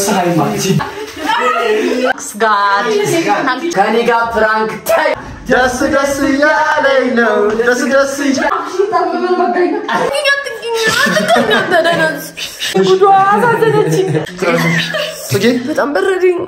ፀሐይ ማች ጋር ከኔ ጋር ፕራንክ ታይ ደስ ደስ እያለኝ ነው ደስ ደስ ጉዷ አሳዘነችኝ። ጽጌ በጣም በረደኝ።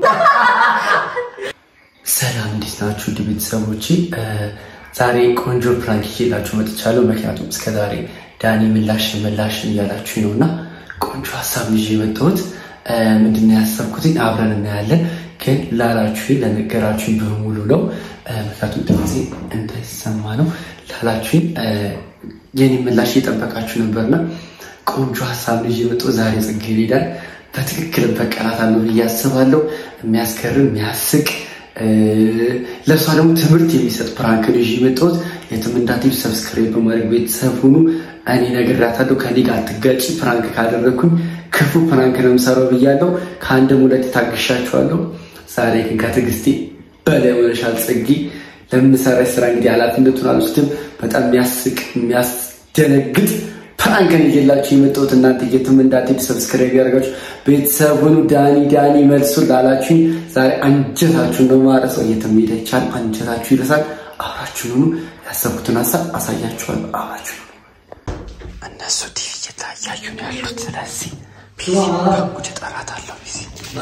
ሰላም እንዴት ናችሁ? ውድ ቤተሰቦቼ ዛሬ ቆንጆ ፕራንክ ይዤላችሁ መጥቻለሁ። ምክንያቱም እስከዛሬ ዳኒ ምላሽ ምላሽ እያላችሁ ነው እና ቆንጆ ሀሳብ ይዤ የመጣሁት ምንድነው ያሰብኩትኝ አብረን እናያለን። ግን ላላችሁ ለነገራችሁኝ በሙሉ ነው። ምክንያቱም ድምፄ እንዳይሰማ ነው። ላላችሁኝ የኔ ምላሽ እየጠበቃችሁ ነበርና ቆንጆ ሀሳብ ይዤ የመጣሁት ዛሬ ጽጌረዳን በትክክል በቀላታለሁ ብዬ አስባለሁ። የሚያስገርም የሚያስቅ ለእሷ ደግሞ ትምህርት የሚሰጥ ፕራንክ ነው ይዤ የመጣሁት። የትም እንዳትሄዱ ሰብስክራይብ በማድረግ ቤተሰብ ሁኑ። እኔ ነግሬያታለሁ፣ ከኔ ጋር አትጋጭ። ፕራንክ ካደረግኩኝ ክፉ ፕራንክ ነው የምሰራው ብያለሁ። ከአንድም ሁለት ታግሻችኋለሁ። ዛሬ ግን ከትዕግስቴ በላይ ሆነሻል ጽጌ። ለምሰራሽ ስራ እንግዲህ ኃላፊነቱን አልወስድም። በጣም የሚያስቅ የሚያስደነግጥ ፕራንክን ይዤላችሁ የመጣሁት እናንተ የትም እንዳትሄዱ ሰብስክራይብ ያደርጋችሁ ቤተሰብ ሁኑ። ዳኒ ዳኒ መልሱን ላላችሁኝ ዛሬ አንጀታችሁን ነው ማረሰው። የትም ሄድ አይቻልም፣ አንጀታችሁ ይረሳል። አብራችሁን ሁኑ። ያሰብኩትን ሀሳብ አሳያችኋለሁ። አብራችሁ ሁኑ። እነሱ ቲቪ እየታያዩ ነው ያሉት። ስለዚህ ጉድ እጠራታለሁ። ቢዚ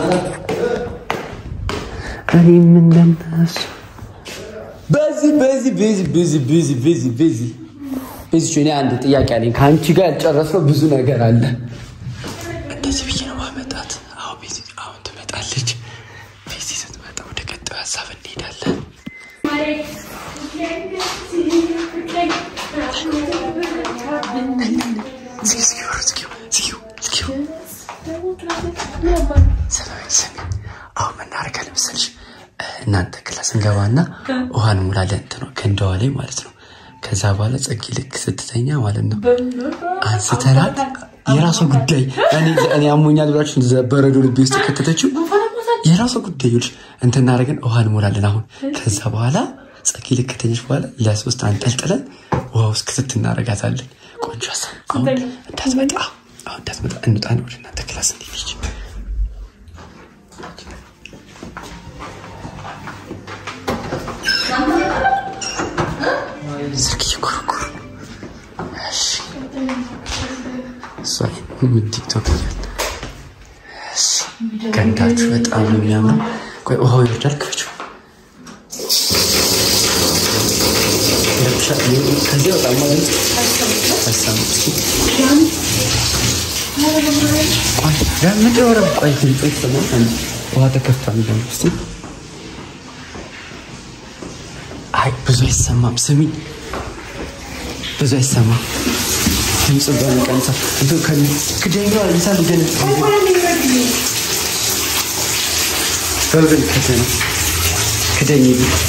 እኔም እንደነሱ በዚህ በዚህ በዚህ በዚህ በዚህ በዚህ በዚህ እዚች እኔ አንድ ጥያቄ አለኝ። ከአንቺ ጋር ያልጨረስነው ብዙ ነገር አለ። እንደዚህ ብዬ ነው ማመጣት። አሁን ቤዚ አሁን ትመጣለች። ቤዚ ስትመጣ ወደ ቀጣዩ ሀሳብ እንሄዳለን። አሁን ምናደርጋለን መሰለሽ? እናንተ ክላስ እንገባና ውሃን ሙላለን እንትኗ ገንዳዋ ላይ ማለት ነው። ከዛ በኋላ ጽጌ ልክ ስትተኛ ማለት ነው አንስተናት የራሷ ጉዳይ እኔ አሞኛል ብላችሁ በረዶ ልቤ ውስጥ ከተተችው የራሷ ጉዳይ ይኸውልሽ እንትን እናደርገን ውሃ እንሞላለን። አሁን ከዛ በኋላ ጽጌ ልክ ከተኛች በኋላ ለሶስት አንጠልጥለን ውሃ ውስጥ ክትት እናደርጋታለን። ቆንጆ ሀሳብ። አሁን እንዳትመጣ አሁን እንዳትመጣ እንውጣን ወደ እናንተ ክላስ እንዲች ስልክ እየኮረኮሩ ቲክቶክ እያለ ገንዳችሁ በጣም ነው የሚያምረው። ቆይ ውሃው ይወርዳል። ክፈችው። ከዚህ በጣም ማለት ምንድን ነው ረብ ቆይ ድምፅ ይሰማል። ውሃ ተከፍቷል። እንደውም እስኪ አይ ብዙ አይሰማም። ስሚኝ ብዙ አይሰማም። ድምፅ በመቀንሳ ክደኛ ልሳ ልገን በብን ከተ ነው ክደኝ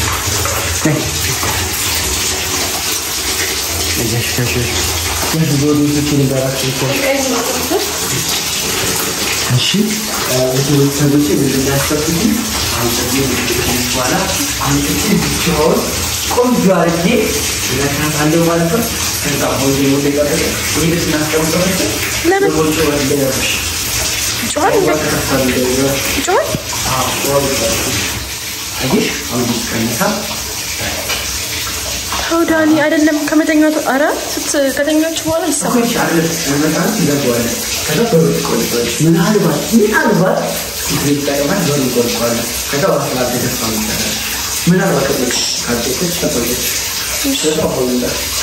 እሺ ቤተሰቦቼ ምንድን ያሰብኩት አሁን በኋላ አንድ ብቻውን ቆንጆ አድርጌ እነካታለሁ ማለት ነው። ከዛ ሆዜ ወደ ቀረ ወደ ስናስቀምጠው ለምን ወደ ወደ ያርሽ ጮኸል ጮኸል አየሽ አሁን ይቀነሳ ተው ዳኒ አይደለም ከመተኛቱ ኧረ ስት ከተኛችሁ በኋላ ይሰማል ሰዎች አለ መጣን ይዘጋዋለን። ከዛ በሩ ይቆልቋል። ምናልባት ምናልባት ይጠቀማል በሩ ይቆልቋል። ከዛ ዋስላ ተደፋ ይቻላል። ምናልባት ከጠቅ ካደቀች ተቆየች ከዛ ሆንላ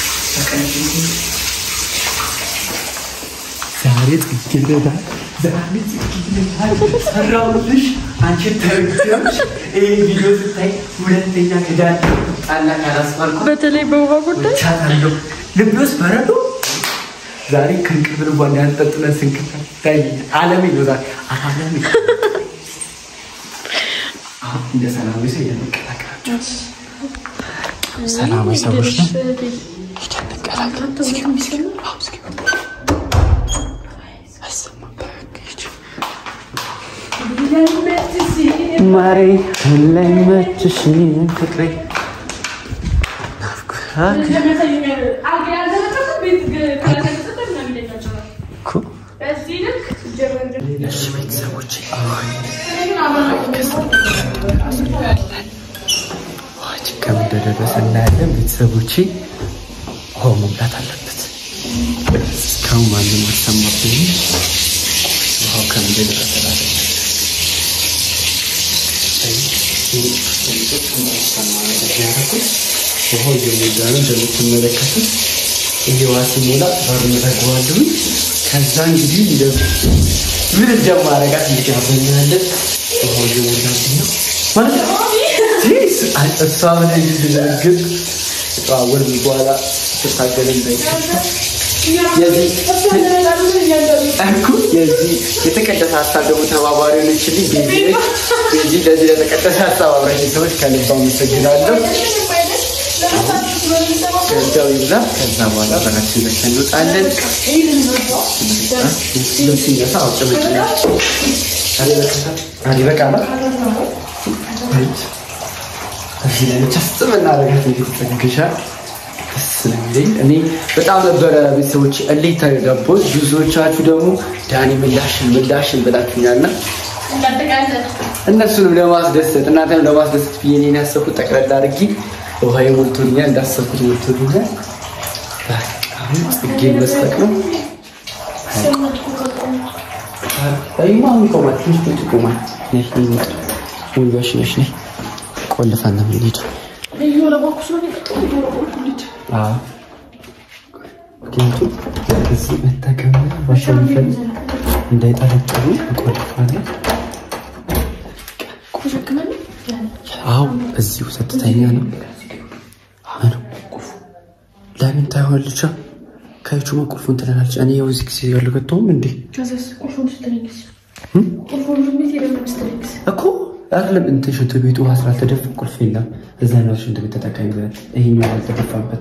ዛሬ ጽጌረዳ ዛሬ ጽጌረዳ ሰራውልሽ። አንቺ ተርክሽ ይህ ቪዲዮ ስታይ ሁለተኛ ክዳን ጣላ ካላስባልኩ በተለይ በውሃ ጉዳይ ቻታለሁ ልብ ውስጥ በረዶ ዛሬ ከእንቅልፍ ልቧ እንዳያንጠጥለን ስንክታይ አለሜ ነው ዛሬ አለሜ አሁን እንደ ሰላማዊ ሰው እየተቀላቀላቸው ሰላማዊ ሰዎች ነን። ሄደን እንቀላቀል። እስኪ እስኪ አዎ፣ እስኪ አይሰማም። በቃ ሂጂ። ማሬ ላይ መችሽ ፍቅሬ ናፍቆት እኮ እሺ ቤተሰቦች ችግር እንደደረሰ እናያለን። ቤተሰቦቼ ውሃው መሙላት አለበት። እስካሁን ማንም አልሰማብኝም። ውሃው ከምንደረሰ ላለ ውሃው እየሞላ ነው እንደምትመለከቱት። ይሄ ውሃ ሲሞላ በሩን እዘጋዋለሁ። ከዛ እንግዲህ ምን እንደማረጋት እንግዲህ አበኛለን። ውሃው እየሞላብኝ ነው ማለት ነው። እሷ ምን እንድደነግጥ ተዋወል በኋላ ትታገል እንዳይከፋ እኮ የዚህ የተቀደሰ ሀሳብ ደግሞ ተባባሪ ሆነችልኝ ቤዚ ነች። ቤዚ ለዚህ ለተቀደሰ ሀሳብ አብራኝ ሰዎች ከልብ አመሰግናለሁ። ገንዘው ይብዛ። ከዛ በኋላ በራችን ዘግተን እንወጣለን። ልብስ ሲነሳ አውጭመጭ ይበቃል። እዚህ ላይ ብቻ ስጥም እናደርጋት እንዴት ተጠግሻል ስለሚለኝ እኔ በጣም ነበረ ቤተሰቦች እልህ ተጋቦት። ብዙዎቻችሁ ደግሞ ዳኒ ምላሽን ምላሽን ብላችሁኛልና እነሱንም ለማስደሰት እናንተንም ለማስደሰት ብዬ እኔን ያሰብኩት ጠቅለል አድርጌ ውሃዬ ሞልቶልኛል፣ እንዳሰብኩት ሞልቶልኛል። አሁን ጽጌን መስጠቅ ነው። ይማ ይቆማል፣ ትንሽ ብቻ ይቆማል። ሙሉሽ ነሽ ነይ ቆልፈን ነው የምንሄደው። ምክንያቱም እዚህ መጠቀም ባሸንፈን እንዳይጠረጥሩ እንቆልፋለን። አዎ እዚሁ ሰጥተኛ ነው ነው ለምን ታይሆንልቻ ከይቹ መቁልፉን ትለናለች። እኔ ያው እዚህ ጊዜ ያልገጠውም እንዴ እኮ አይደለም እንትን ሽንት ቤቱ ውሃ ስላልተደፋ ቁልፍ የለም። እዛ ነው ሽንት ቤት ተጠቃሚ ይሄኛው ያልተደፋበት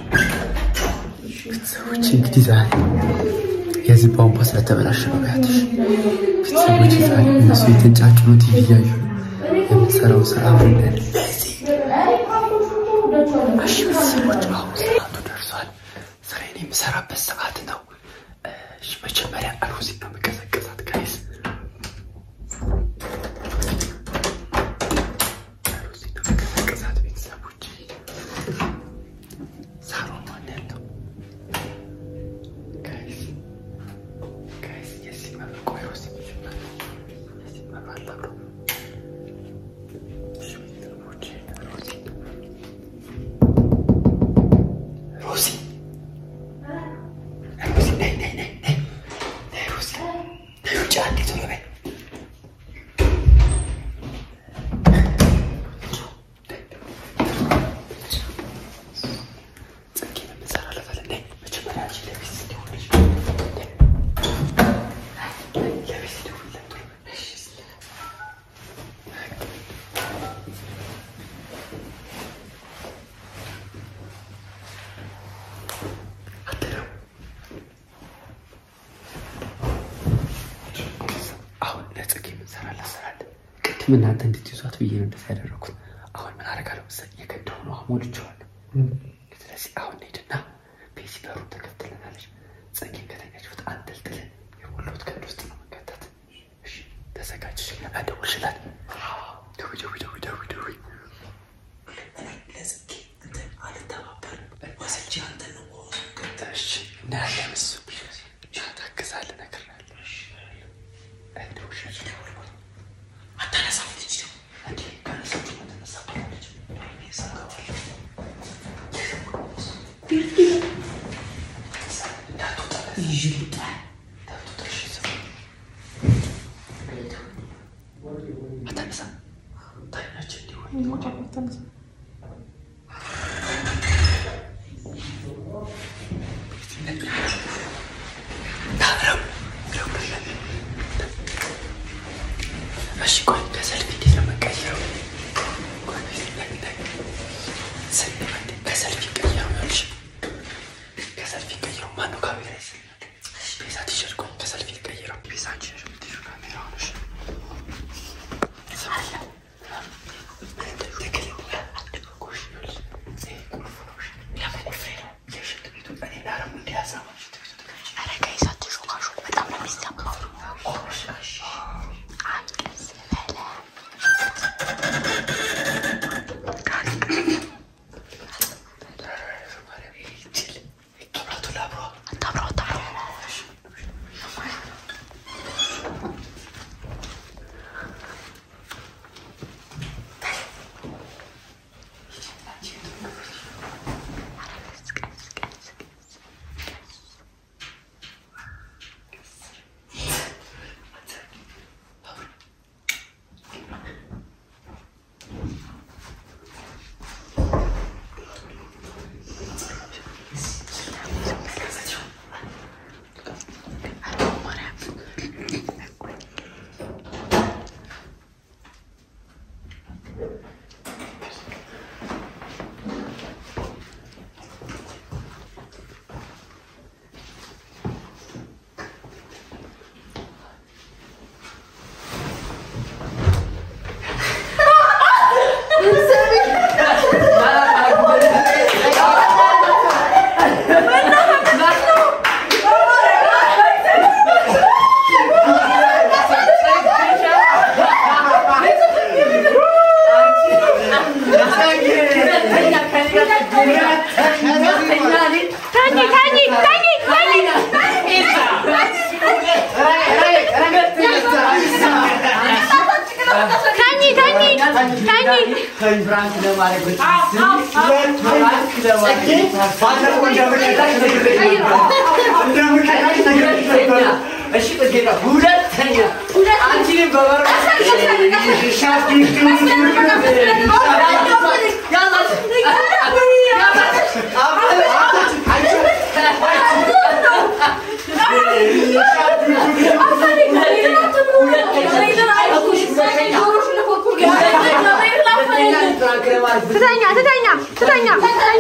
ቤተሰቦች እንግዲህ ዛሬ የዚህ ቧንቧ ስለተበላሸ ነው ያትሽ ቤተሰቦች ዛሬ እነሱ የተንጫጩ ነው ቲቪ እያዩ የምትሰራው ስራ ምንድን እሺ ቤተሰቦች አሁን ሰዓቱ ደርሷል። ስራዬን የምሰራበት ሰዓት ነው። እሺ መጀመሪያ ሮዚ ነው የምቀሰቅሳት ጋይስ ቅሳት ቤተሰቦች ሳሮን ማን ያለው ጋይስ ጋይስ የዚህ መብቆ ሮዚ የዚህ መብራት አብሮ ቤተሰቦች ሮዚ ሮዚ ሮዚ ነይ ነይ ነይ ነይ ነይ ሮዚ ነይ ውጭ አንዴ ቶሎ በይ ጽጌን የምንሰራ ለፈል ነይ መጀመሪያ አንቺ ለቤት ስትሆንሽ ለቤት ስትሆን አሁን ለጽጌ የምንሰራላት ስራ አለ። ቅድም እናንተ እንድትይዟት ብዬ ነው እንደዚያ ያደረኩት። አሁን ምን አደርጋለሁ መሰለኝ የቀደው ነው ሞልቼዋለሁ። ስለዚህ አሁን ሄድና ቤዚ በሩን ተከፍትልናለች። ጽጌን ከተኛችበት አንጠልጥለን የሞላሁት ቀድ ውስጥ ነው መንከታት። እሺ ተዘጋጅሽ። አደውልሽላት። ደዊ ደዊ ደዊ ደዊ ደዊ ለጽጌ እንትን አልተባበርም ወስጄ አንተ ነው እሺ እናያለን። እሱ ታግዛለህ እነግርሃለሁ። አታነሳም ልጅ ነው እንዴ? ካነሳችሁ መተነሳ ባለች እሺ ቆይ ከሰልፍ እንዴት ነው የምንቀይረው? ቆይ ሰልፍ አንዴ ከሰልፍ ይቀይረው ይኸውልሽ፣ ከሰልፍ ይቀይረው። ማነው ካሜራ ይስልኛል? ቤዛ ቲሸርት ቆይ ከሰልፍ ይቀይረው። ቤዛ አንቺ ነሽ የምትይዥው ካሜራውን። እሺ የሽንት ቤቱ እኔ ላረም እንዲያዘ ሽንት ቤቱ ተከፍቼ ፍራንክ ለማድረግ እሺ ጥጌታ ሁለተኛ አንቺንም በበር ትተኛ ትተኛ ትተኛ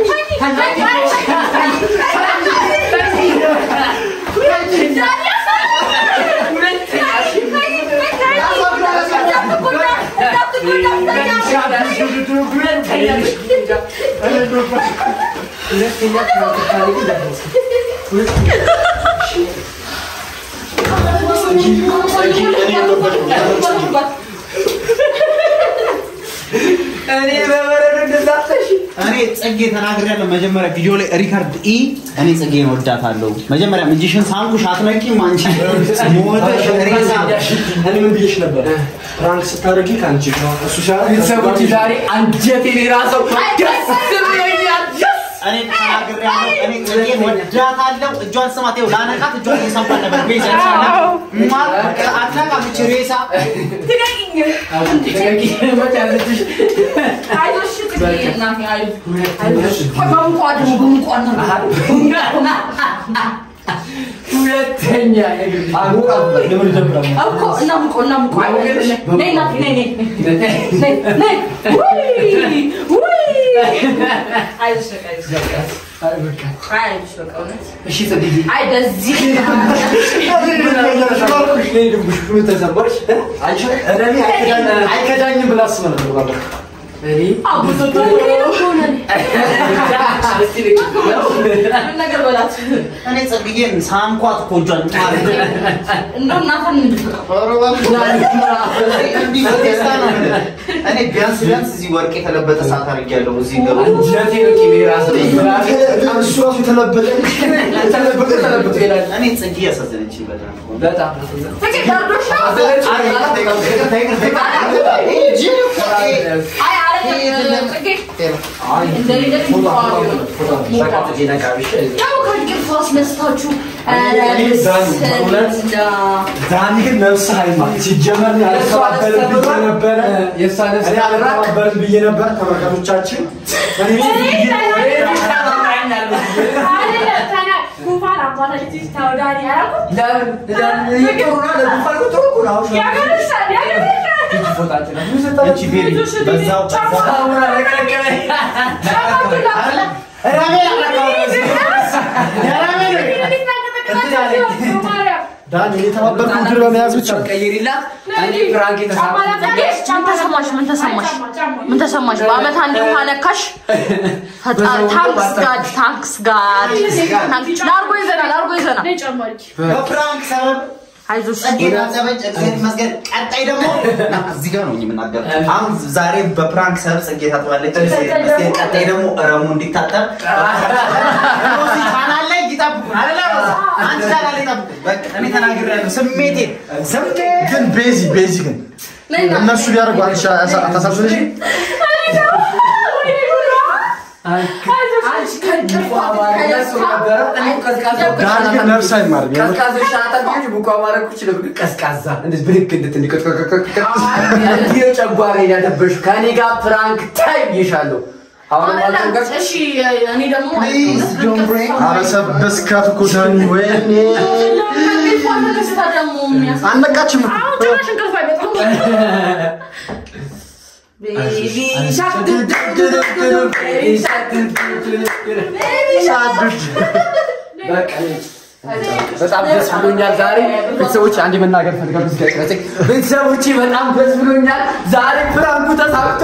እኔ በበረዶ እንደዛተሽ እኔ ጽጌ ተናግሬያለሁ። መጀመሪያ ቪዲዮ ላይ ሪካርድ ኢ እኔ ጽጌን ወዳታለሁ። መጀመሪያ እጅሽን ሳንኩሽ አትነቂም አንቺ ሞተሽ ሬሳ እኔ ምን ብዬሽ ነበር? ፕራንክ ስታደርጊ ከአንቺ ጋር እሱ ሲያደርግ ቤተሰቦች ዛሬ አንጀቴን የራሰው ደስ ብሎኛል። እኔ ተናግሬያለሁ። እኔ ጽጌን ወዳታለሁ። እጇን ስማት፣ ይኸው ላነቃት እጇን እየሰማት ነበር። ቤዛ ማ አትነቃም እቺ ሬሳ ሁለተኛ ለምን ይጀምራል? እሺ ጽጌ አይከዳኝም ብላ አስበህ ነበር ባለፈው። እኔ እኔ ጽጌን ሳንኳት እኮ እጇን እንዲህ በቴስታ ነው የምልህ። እኔ ቢያንስ ቢያንስ እዚህ ወርቅ የተለበጠ ሰዓት አድርጌያለሁ። እዚህ ገባ አንጀቴ ነው ቂቤ ራስ እሱ ራሱ የተለበጠ የተለበጠ ተለበጠ ይላል። እኔ ጽጌ ያሳዘነችኝ በጣም በጣም ዳኒ ግን ነፍስህ አይማር። ሲጀመር እኔ አልተባበርም ብዬ ነበረ። የእሷ ነፍስ እኔ አልተባበርም ብዬ ነበር። ተመልካቾቻችን እኔ እቺ ቤቢ በዛው በዛው ዳኒ እኔ የተባበርኩ ምክር በመያዝ ብቻ ቀይሪላት እኔ ፍራንክ ምን ተሰማሽ? ምን ተሰማሽ? ምን ተሰማሽ? በአመት አንድ ውሃ ነካሽ። ታንክስ ጋድ ታንክስ ጋድ ላርጎ ይዘና ላርጎ ይዘና በፕራንክ ሰበብ አይዞሽ ጸጌ ታዘበች። እግዚአብሔር ይመስገን። ቀጣይ ደግሞ እዚህ ጋር ነው የምናገረው። አሁን ዛሬ በፕራንክ ሰበብ ጸጌ ታጥባለች። እግዚአብሔር ይመስገን። ቀጣይ ደግሞ ረሙ እንዲታጠብ ሮዚ ቻናል ላይ ይጠብቁን። አይደለ ሮዚ? አንቺ ቻናል ላይ ይጠብቁን። በቃ እኔ ተናግሬያለሁ። ስሜቴን ስሜቴ ግን ቤዚ ቤዚ ግን እነሱ ቢያደርጉ አንቺ አታሳዝንሽ? ዳኒ ግን ነፍስ አይማርም። የምር ቀዝቃዞች አጠቢዎች ሙቋ ማድረግ ይችላል። ግን ቀዝቃዛ እንደዚህ ብድግ እንድትል እንዲህ ነው ጨጓራዬን ያደበሽው። ከእኔ ጋር ፕራንክ ታይ ይሻለሁ። አሁን ማልተንቀስ እሺ እኔ ደግሞ ፕሊዝ ዶንት ብሬክ አበሰበስካት እኮ ዳኒ። ወይኔ አልነቃችም እኮ። በጣም ደስ ብሎኛል ዛሬ ቤተሰቦች አንድ መናገር ፈልጋለሁ እዚህ ጋር ቅረጸኝ ቤተሰቦቼ በጣም ደስ ብሎኛል ዛሬ ፕራንኩ ተሳክቶ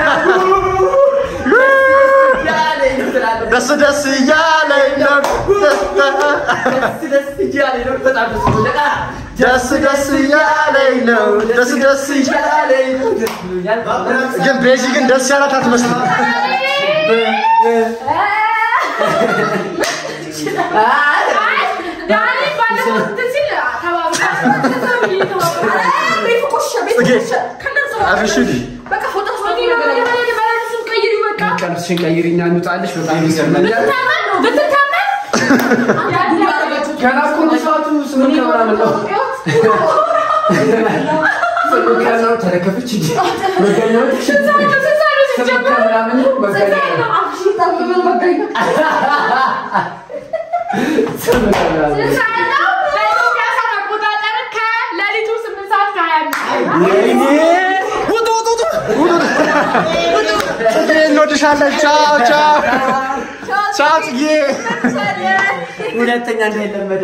ደስ ደስ እያለኝ ነው። ደስ ደስ እያለኝ ነው በጣም ደስ ብሎኛል ደስ ደስ እያለኝ ነው። ደስ ደስ እያለኝ ነው። ደስ ብሎኛል ግን ቤዚ ግን ደስ ያላት አትመስልም። አብሽሪ ቀሚስሽን ቀይሪና እንውጣልሽ። በጣም ይገርመኛል። ገና እኮ ነው ሰዓቱ ስምንት ከምናምን ነው። ስምንት ከምናምን ተረከፈች እንጂ መገኘት ስምንት ከምናምን ነው መገኘት ስምንት ከምናምን ውጡ ውጡ ውጡ ጽጌ እንወድሻለን። ቻው ቻው ቻው ጽጌ። ሁለተኛ እንዳይለመድ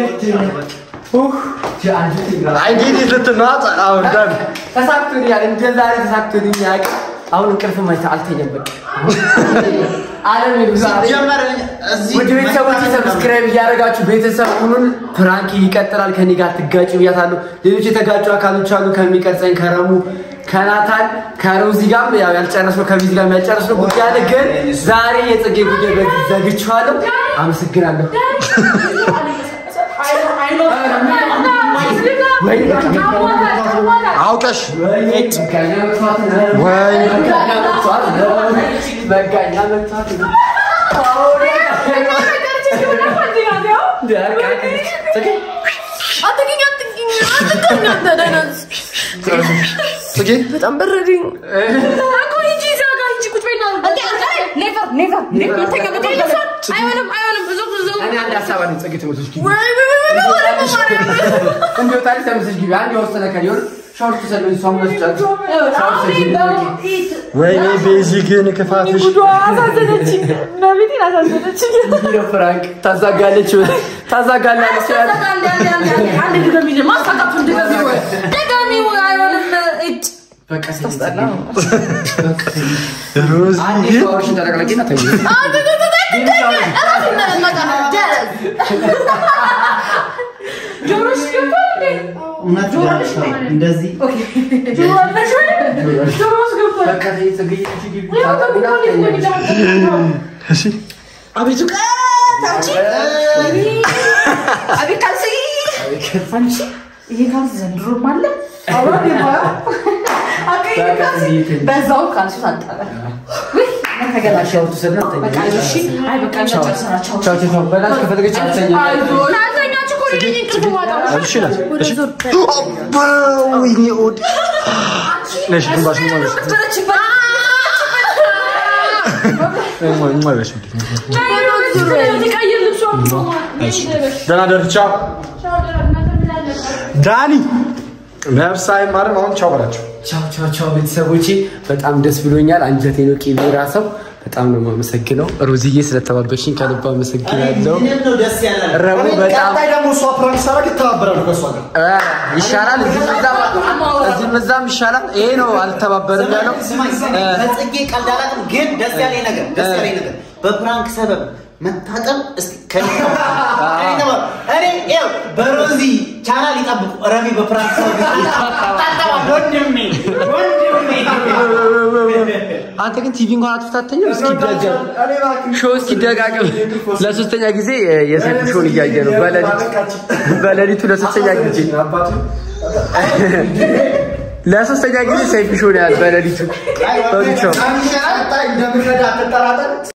አይ እንዴት ልትናጥ አሁን ደን ተሳክቶልኛል። እንደ ዛሬ ተሳክቶልኝ አያውቅም። አሁን እንቅልፍ ማይታ አልተኛም። በቃ አለም ይብዛ። ጀመረ እዚህ ውድ ቤተሰቦች ሰብስክራይብ እያደረጋችሁ ቤተሰብ ሁኑን። ፕራንክ ይቀጥላል። ከኔ ጋር ትጋጩ ብያታለሁ። ሌሎች የተጋጩ አካሎች አሉ። ከሚቀርጸኝ ከረሙ ከናታን ከሮዚ ጋር ያው ያልጨረስነው ከቢዚ ጋር ያልጨረስነው ጉዳይ አለ። ግን ዛሬ የጽጌ ጉዳይ በዚህ ዘግቼዋለሁ። አመሰግናለሁ። አውቀሽ ወይ መጋኛ መጥቷት ነው። ጽጌ በጣም በረደኝ እኮ ሂጂ እዛ ጋር ሂጂ ቁጭ በይና ኔቨር ኔቨር ኔቨር ተቀበል አይሆንም አይሆንም ብዙ ብዙ እኔ አንድ ሀሳብ አለኝ። ጽጌ ትምህርቶች ግቢ ወይ ወይ ወይ ወይ ወሬ በማርያም እንዲወጣልሽ ተመልሰሽ ግቢ። አንድ የወሰነ ከሊሆን ሻወር ትሰልበኝ እሷ ሙለች ጫጭ ሻወር ትሰልበኝ ወይኔ ቤዚ ግን ክፋትሽ አሳዘነችኝ መቤቴን አሳዘነችኝ ቪዲዮ ፍራንክ ታዛጋለች ታዛጋላለች አንድ ድገሚ ማሳቃቱን ድገሚ ወይ ድገሚ ወይ አይሆንም እጭ በቃ ስታስጠላ ሮዝ አንድ ሻወርሽን ተጠቅለቂና ተኝ ጆሮሽ ገባ እንዴ? እውነት እንደዚህ ጆሮሽ ጆሮሽ ገባ በቃ ተይ ጽጌ ግቢ ያው ታጠቢና ከቡና ተኛለች። እሺ አቤቱ ቀት አንቺ አቤት ካልሲ አንቺ ይሄ ካልሲ ዘንድሮም አለ አሁን ይባላል አቀይ ካልሲ በዛው ካልሲ ታጠበ ወይ ተገላሽ ሻወር ትወስድና በቃ ተኛ እሺ አይ በቃ ጨርሰናቸው ቻው ቻው ቻው በላሽ ከፈለገች አልተኛ ናተኛችሁ እኮ ልጅ እንቅልፍ ማጣው እሺ ናት እሺ አባ ወይኔ ኦድ ነሽ ግንባሽ ማለት ማለት ደህና ደር ቻው ዳኒ ነፍስ አይማርም አሁን ቻው በላቸው ቻው ቻው ቻው ቤተሰቦቼ በጣም ደስ ብሎኛል። አንጀቴ ነው ቂቤ ራሰው በጣም ነው የማመሰግነው። ሮዝዬ ስለተባበሽኝ ከልብ አመሰግናለሁ። ምንም ነው ደስ ያለ ረቡ በጣም ቀጣይ ደግሞ እሷ ፕራንክ ሳረግ ይተባበራሉ ከእሷ ጋር እ ይሻላል፣ እዚህም እዛም እዚህም እዛም ይሻላል። ይሄ ነው አልተባበርም ያለው ስማኝ እ፣ በጽጌ ቀልድ አላውቅም፣ ግን ደስ ያለኝ ነገር ደስ ያለኝ ነገር በፕራንክ ሰበብ መታጠብ እስቲ ከኔ ከኔ ተማሩ። እኔ ይኸው በሮዚ ቻናል ይጠብቁ። ረሚ በፕራንክ ሰበብ ይታጠባል። ወንድሜ ወንድሜ አንተ ግን ቲቪ እንኳን አትፈታተኝም። እስኪ ደገም ሾው እስኪ ደጋግም። ለሶስተኛ ጊዜ እ፣ የሰይፉ ሾውን እያየ ነው በሌሊት በሌሊቱ ለሶስተኛ ጊዜ ለሶስተኛ ጊዜ ሰይፉ ሾውን ያህል በሌሊቱ በብቻው ቀጣይ እንደምንረዳ አትጠራጠር።